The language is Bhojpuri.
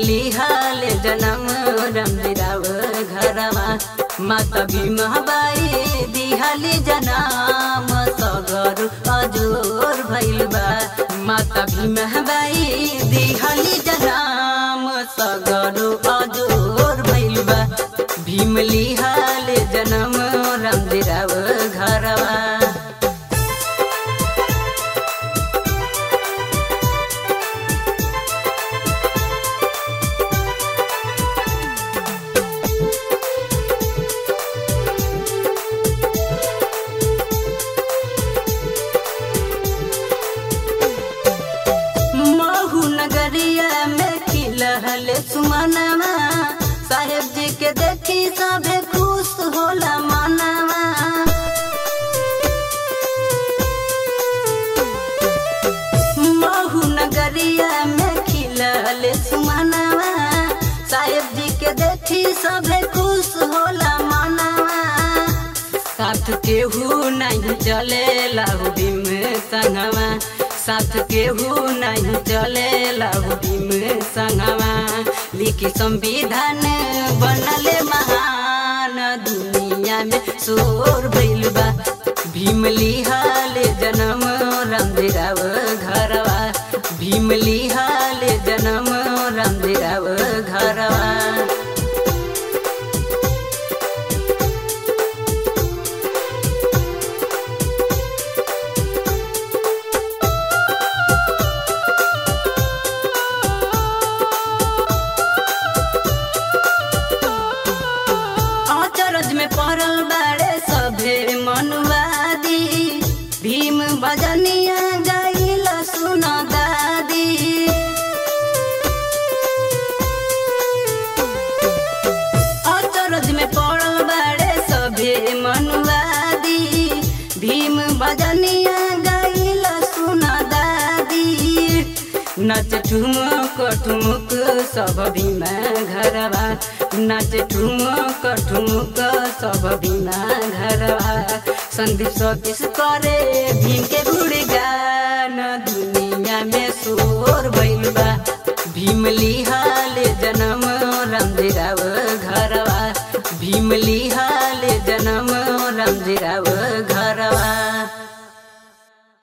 लिहाल जनम रमदिराव घरवा माता भीमबाई दिहाली जनाम सगर अजोर भइल बा माता भीमबाई दिहाली जनाम सगर अजोर भइल बा भीम लिहाल जनम रमदिराव घरवा महू नगरिया में खिलहल सुमनवा साहेब जी के देखी सबे खुश होला मनवा महू नगरिया में खिलहल सुमनवा साहेब जी के देखी सबे खुश होला मनवा साथ केहू नहीं चले लाहू भीम संगवा साथ केहू नहीं चले लाहू भीम संगवा लिखी संविधान बनले महान दुनिया में शोर भइल बा भीम लिहाल जनम रामदेराव घरवा भीम लिहाल जनम रामदेराव घरवा अचरज में पड़ल बाड़े सभे मनुवादी भीम बजनिया गईल सुन दादी अचरज में पड़ल बाड़े सभे मनुवादी भीम बजनिया गईल सुन दादी नच ठुमक ठुमुक सब भीमा घरवा नच ठुमक ठुमुक सब भीमा घरवा संदीप सतीश करे भीम के गुणगान दुनिया में शोर भइल बा भीम लिहाल जनम रामदेराव घरवा भीम लिहाल जनम रामदेराव घर